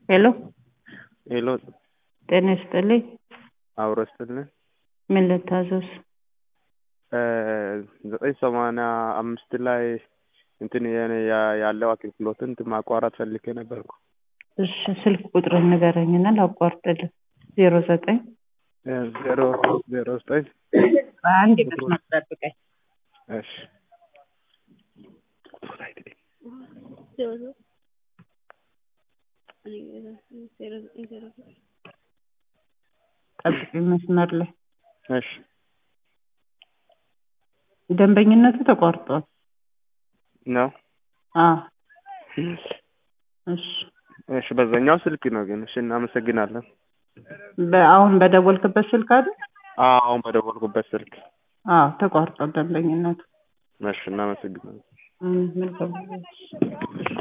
ሄሎ ሄሎ ጤና ይስጥልኝ። አብሮ ስትልን ምን ልታዘዝ? ዘጠኝ ሰማንያ አምስት ላይ እንትን የኔ ያ- ያለው አገልግሎትን እንትን ማቋረጥ ፈልጌ ነበርኩ። እሺ ስልክ ቁጥርን ንገረኝና ላቋርጥልህ። ዜሮ ዘጠኝ ዜሮ ዜሮ ዘጠኝ አንድ መስመር ጠብቀኝ። እሺ ጠብቀኝ መስመር ላይ እሺ ደንበኝነቱ ተቋርጧል። ነው አዎ እሺ እሺ በዛኛው ስልክ ነው ግን እሺ እናመሰግናለን። በአሁን በደወልክበት ስልክ አይደል? አዎ አሁን በደወልኩበት ስልክ አዎ ተቋርጧል ደንበኝነቱ። እሺ እናመሰግናለን። እም፣ መልካም